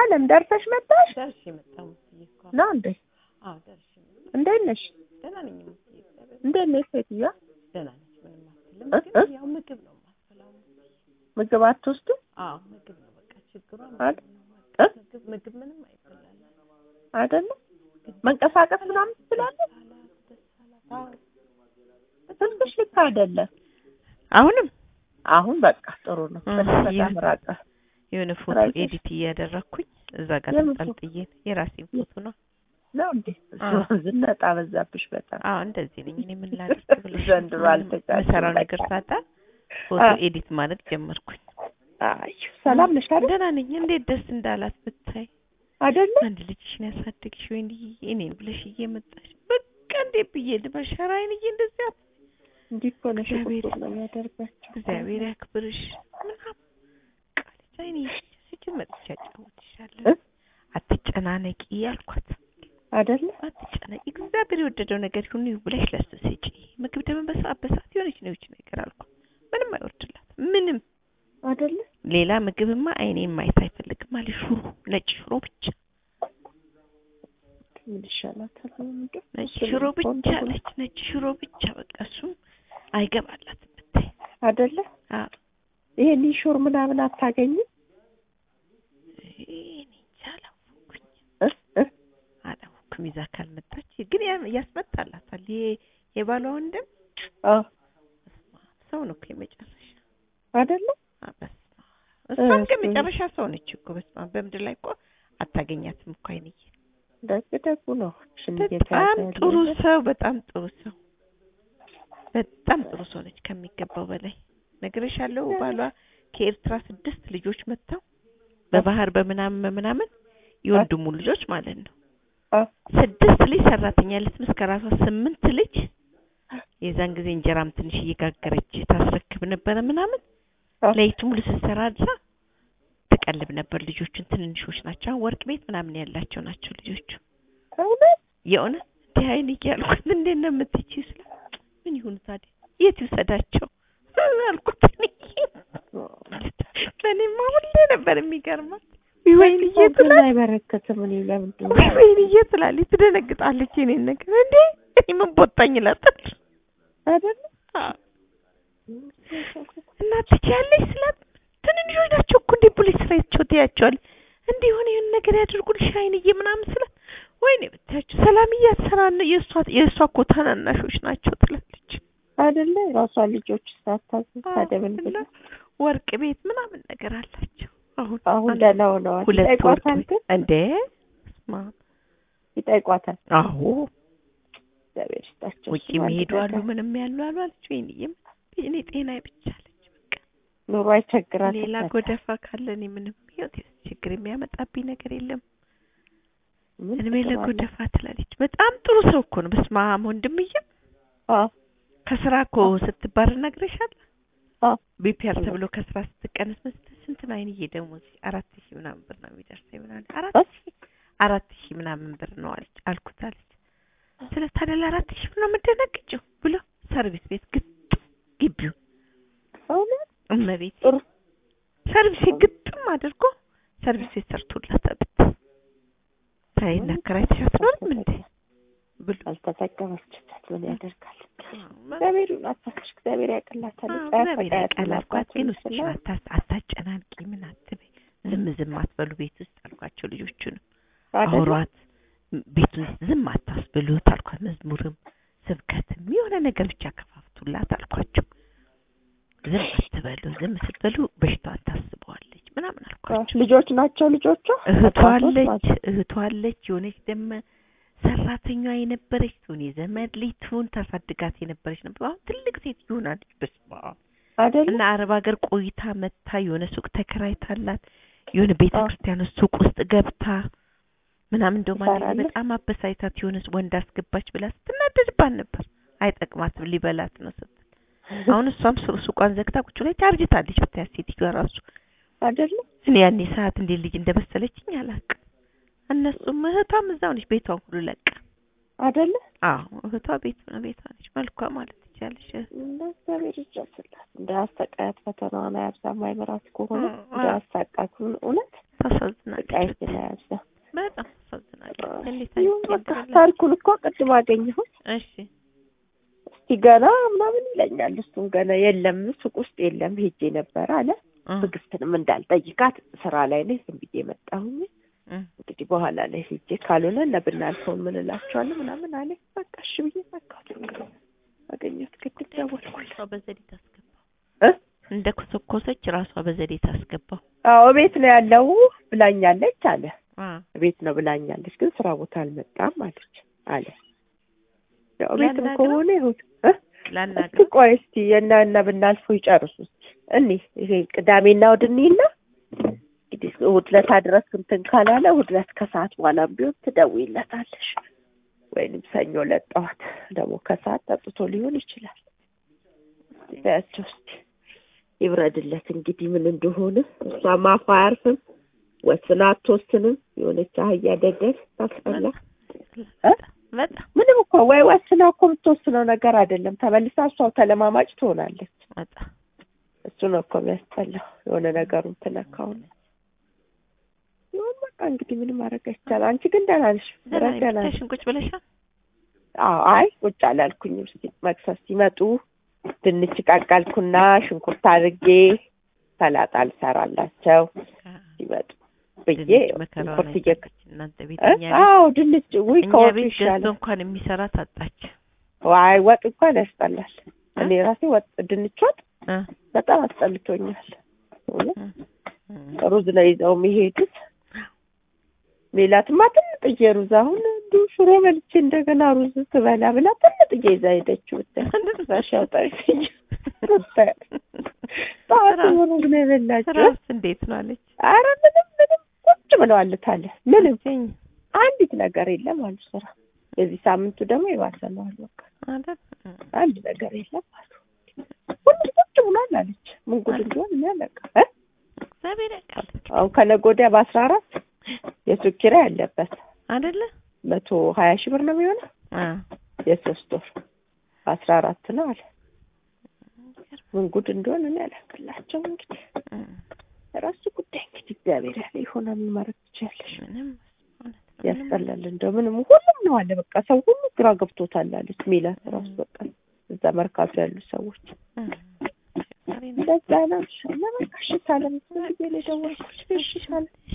አለም ደርሰሽ መጣሽ ደርሼ መጣሁ ሙስዬ እኮ ነው እንዴ? አዎ ደርሼ መጣሁ እንዴት ነሽ? ደህና ነኝ ሙስዬ እግዚአብሔር እንዴት ነሽ ሴትዮዋ? ደህና ነች ምንም አትልም እ? ግን እ? ያው ምግብ ነው የማትበላው ምግብ አትወስዱ አዎ ምግብ ነው በቃ ችግሯ አይደል? ምግብ ነው በቃ እ? ምግብ ምግብ ምንም አይበላል አይደለ? መንቀሳቀስ ምናምን ትችላለሽ? አዎ ስልክሽ ልክ አይደለም። አሁንም አሁን በቃ ጥሩ ነው። እ፣ ስልክ በጣም ይህ- ራቀ። የሆነ ፎቶ ራይተሽ? ኤዲት እያደረኩኝ እዛ ጋር የምን ፎቶ? ተንጠልጥዬ የራሴን ፎቶ ነው ነው እንዴ? አዎ። ዝነጣ በዛብሽ በጣም። አዎ እንደዚህ ነኝ እኔ ምን ላድርግ ብለሽ ዘንድሮ አልተቻልሽም የምሰራው በቃ። ነገር ሳጣ ፎቶ አ- ኤዲት ማለት ጀመርኩኝ አይ ሰላም ነሽ አይደል? ደህና ነኝ እንዴት ደስ እንዳላት ብታይ አይደለ? አንድ ልጅሽን ያሳድግሽ ወይ እንዲህ እኔን ብለሽ እየመጣሽ በቃ እንዴት ብዬ ልበል ሸራዬን እየ እንደዚህ አት- እንዲህ እኮ ነሽ እግዚአብሔር- እኮ ነው የሚያደርጋቸው። እግዚአብሔር ያክብርሽ ምናምን ቃልቻ እኔ ስችል መጥቼ አጫውትሻለሁ እ? አትጨናነቂ አልኳት አይደለ? አትጨናነቂ እግዚአብሔር የወደደው ነገር ይሁን ብለሽ ለሱ ስጪ ምግብ ደግሞ በሰዓት በሰዓት የሆነች ነው ይች ነገር አልኳት ምንም አይወርድላት ምንም አይደለ? ሌላ ምግብማ አይኔን ማየት አይፈልግም አለ ሽሮ ነጭ ሽሮ ብቻ ምን ይሻላታል? ምንድን ነጭ እሱን ሽሮ ብቻ ቆንጆ ነው። አለች ነጭ ሽሮ ብቻ በቃ እሱም አይገባላትም ብታይ አይደለ? አዎ ይሄ ኒሾር ምናምን አታገኝም? እኔ እንጃ አላወኩኝ እ? እ? አላወኩም ይዛ ካልመጣች ግን ያ- ያስመጣላታል ይሄ የባሏ ወንድም አዎ በስመ አብ ሰው ነው እኮ የመጨረሻ አይደለ? አ፣ በስመ አብ እሷም ግን እሱ- መጨረሻ ሰው ነች እኮ በስመ አብ በምድር ላይ እኮ አታገኛትም እኮ አይንዬ ደግ ደጉ ነው። ሽን በጣም ጥሩ ሰው በጣም ጥሩ ሰው በጣም ጥሩ ሰው ነች ከሚገባው በላይ ነግሬሻለሁ ባሏ ከኤርትራ ስድስት ልጆች መጥተው በባህር በምናምን በምናምን የወንድሙ ልጆች ማለት ነው ስድስት ልጅ ሰራተኛ ልትምስ ከራሷ ስምንት ልጅ የዛን ጊዜ እንጀራም ትንሽ እየጋገረች ታስረክብ ነበረ ምናምን ለይቱ ሙሉ ስትሰራ አድራ ትቀልብ ነበር ልጆቹን ትንንሾች ናቸው አሁን ወርቅ ቤት ምናምን ያላቸው ናቸው ልጆቹ እውነት የእውነት እንዲህ አይን እያልኩት እንዴት ነው የምትችይው ስለ ምን ይሁኑ ታዲያ የት ይውሰዳቸው አልኩት እኔ ለእኔማ ሁሌ ነበር የሚገርማት ወይንዬ ግን ትላለች አይበረከትም። እኔ ለምንድን ነው ወይንዬ ትላለች ትደነግጣለች የእኔን ነገር እንዴ እኔ ምን ቦጣኝ እላታለሁ አይደለ? አዎ። እና ትችያለሽ ስላት ትንንሾች ናቸው እኮ እንዴ ፖሊስ ስራቸው ትያቸዋል እንዴ የሆነ የሆነ ነገር ያደርጉልሽ አይንዬ ምናምን ስላት ወይኔ ብታያቸው ሰላምዬ አትሰራን የእሷ የእሷ እኮ ታናናሾች ናቸው ትላለች አይደለ? የራሷ ልጆች ሳታዝዝ ታዲያ ምን እና ብላ ወርቅ ቤት ምናምን ነገር አላቸው አሁን አሁን አንድ- ደህና ሆነዋል። ሁለት ወርቅ ይጠይቋታል ቤት ግን እንዴ ስማ ይጠይቋታል። አዎ እግዚአብሔር ይስጣቸው። ውጭ እሱም አንድ የሚሄዱ አሉ ነገር ምንም ያሉ አሉ አለች ወይንዬም እኔ ጤና ብቻ አለች በቃ ኑሮ አይቸግራትም። ሌላ በቃ ጎደፋ ካለ እኔ ምንም ህይወት ችግር የሚያመጣብኝ ነገር የለም ምን እድሜ ጥቅም አለው? ለጎደፋ ትላለች በጣም ጥሩ ሰው እኮ ነው በስመ አብ ወንድምዬ አዎ ከስራ እኮ ስትባረር ነግሬሻለሁ አዎ ቢፒአር ተብሎ ከስራ ስትቀነስ መስጠት ስንት ነው አይንዬ ደሞዝ አራት ሺህ ምናምን ብር ነው የሚደርሰኝ ምናምን አራት እ? ሺህ አራት ሺህ ምናምን ብር ነው አለች አልኩት አለች ስለ ታዲያ ለአራት ሺህ ብር ነው የምደነግጭው ብሎ ሰርቪስ ቤት ግጥም ግቢውን እውነት እመቤት ጥሩ ሰርቪስ ቤት ግጥም አድርጎ ሰርቪስ ቤት ሰርቶላት አብት ታይና ከራይተሽ አትኖርም እንዴ ብሎ አልተጠቀመችበት ምን ያደርጋል? አዎ፣ እግዚአብሔር ይናፋሽ፣ እግዚአብሔር ያቅላታል። አዎ፣ ጸያፍ እግዚአብሔር ፈቃያት ያቀላልኳት ግን ይላባትን ውስጥሽን ስላ- አታ- አታጨናንቂ ምን አትበይ ዝም ዝም አትበሉ ቤት ውስጥ አልኳቸው ልጆቹንም አይደለ? አውሯት ቤቱን ዝም አታስብሉት አልኳት መዝሙርም ስብከትም የሆነ ነገር ብቻ ከፋፍቱላት አልኳቸው ዝም አትበሉ ዝም ስትበሉ በሽታዋን ታስበዋለች ምናምን አልኳቸው ልጆች ናቸው ልጆቿ እህቷ አባቶች አለች ናቸው። እህቷ አለች የሆነች ደመ ሰራተኛዋ የነበረች ትሁን የዘመድ ልጅ ትሁን ታሳድጋት የነበረች ነበር አሁን ትልቅ ሴት ይሆናለች በስመ አብ አይደለ? እና አረብ ሀገር ቆይታ መታ የሆነ ሱቅ ተከራይታላት የሆነ ቤተ አዎ። ክርስቲያን ውስጥ ሱቅ ውስጥ ገብታ ምናምን እንደው ማለት ትሰራለች? በጣም አበሳይታት የሆነ ወንድ አስገባች ብላ ስትናደድባት ነበር። አይጠቅማትም ሊበላት ነው ስትል አሁን እሷም ሱ- ሱቋን ዘግታ ቁጭ ላይ ታርጅታለች። ብታያት ሴትዮዋ ራሱ አይደለ? እኔ ያኔ ሰዓት እንዴት ልጅ እንደመሰለችኝ አላውቅም። እነሱም እህቷም እዛው ነች ቤቷን ሁሉ ለቃ። አይደለ? አዎ እህቷ ቤት ነው ቤቷ ነች መልኳ ማለት ትችያለሽ። እንደ እግዚአብሔር ይድረስላት እንዳያሰቃያት ፈተናዋን አያብዛ ማይመራት ከሆነ አ- አ- እንዳያሳቃት እውነት ታሳዝናለች። ስቃይትን አያብዛ በጣም ታሳዝናለች። እንዴት ይሁን በቃ አይገባላችሁ? ታሪኩን እኮ ቅድም አገኘሁት እሺ እስቲ ገና ምናምን ይለኛል እሱም ገና የለም ሱቅ ውስጥ የለም ሄጄ ነበር አለ እ ትዕግስትንም እንዳልጠይቃት ስራ ላይ ነኝ ዝም ብዬ መጣሁኝ እ እንግዲህ በኋላ ላይ ሄጄ ካልሆነ እነ ብናልፈውን ምን እላቸዋለሁ ምናምን አለ በቃ እሺ ብዬ ዘጋሁት አገኘሁት ቅድም ደወልኩለት ራሷ በዘዴ ታስገባው እ እንደ ኮሰኮሰች ራሷ በዘዴ ታስገባው። አዎ ቤት ነው ያለው ብላኛለች አለ አ ቤት ነው ብላኛለች ግን ስራ ቦታ አልመጣም አለች አለ ያው ቤትም ላናግረው? ከሆነ ይሁን እ እስቲ ላናግረው ቆይ እስቲ የእነ እነ ብናልፈው ይጨርሱ እስቲ እኔ ይሄ ቅዳሜና እሑድ እንሂድና እንግዲህ እሑድ ዕለት ድረስ እንትን ካላለ እሑድ ዕለት ከሰዓት በኋላም ቢሆን ትደውይለታለሽ ወይንም ሰኞ ዕለት ጠዋት ደግሞ ከሰዓት ጠጥቶ ሊሆን ይችላል። እስቲ በያቸው እስቲ ይብረድለት እንግዲህ ምን እንደሆነ እሷም አፏ አያርፍም ወስና አትወስንም የሆነች አህያ ደደል ታስጠላ እ? በጣም ምንም እኮ ወይ ወስና እኮ የምትወስነው ነገር አይደለም ተመልሳ እሷው ተለማማጭ ትሆናለች በጣም እሱ ነው እኮ የሚያስጠላው የሆነ ነገሩን ትነካውን ይሁን በቃ እንግዲህ ምንም ማድረግ አይቻልም አንቺ ግን ደህና ነሽ ደህና ነኝ። ደህና ነሽ ብቻሽን ቁጭ ብለሻል? አዎ አይ ቁጭ አላልኩኝም እስኪ መክሰስ ሲመጡ ድንች ቀቀልኩና ሽንኩርት አድርጌ ሰላጣ ልሰራላቸው ሲመጡ ብዬ ድንች መከራዋን ሽንኩርት እየ አይታለች። እናንተ ቤት እ? እኛ ቤት አዎ ድንች ውይ እኛ ከወጡ ቤት ገዝቶ ይሻላል እንኳን የሚሰራ ታጣች። ዋይ ወጥ እንኳን ያስጠላል እኔ ራሴ ወጥ ድንች ወጥ እ በጣም አስጠልቶኛል እውነት እ እ ሩዝ ነው ይዘው የሚሄዱት ሜላትማ ትንጥዬ ሩዝ አሁን እንዲሁ ሽሮ በልቼ እንደገና ሩዝ ትበላ ብላ ትንጥዬ ይዛ ሄደችው ብታይ ራሻው ጠይኝ ጠዋት ሩዝ ነው የበላችው ስራስ እንዴት ነው አለች። አረ ምንም ምንም ቁጭ ብለዋልት አለ ምንም አለኝ አንዲት ነገር የለም አሉ ስራ የዚህ ሳምንቱ ደግሞ የባሰ ነው አሉ በቃ አይደል? እ አንድ ነገር የለም አሉ ሁሉም ቁጭ ብሏል አለች ምን ጉድ እንደሆነ እኔ አላውቅም እ እግዚአብሔር ያውቃል አሁን ከነገ ወዲያ በአስራ አራት የሱቅ ኪራይ አለበት አይደለ? መቶ ሀያ ሺህ ብር ነው የሚሆነው አ የሶስት ወር አስራ አራት ነው አለ ምን ጉድ እንደሆነ እኔ አላውቅላቸው እንግዲህ እ ራሱ ጉዳይ እንግዲህ እግዚአብሔር ያለ የሆነ ምን ማድረግ ትችያለሽ ምንም እውነት ነው። ምንም ያስጠላል እንደው ምንም ሁሉም ነው አለ በቃ ሰው ሁሉ ግራ ገብቶታል አለች ሜላት ራሱ በቃ እዛ መርካቶ ያሉ ሰዎች እ ዛሬ ነው እንደዛ ነው እና በቃ እሺ ካለም ብዬ ነው የደወልኩት እሺ ይሻላል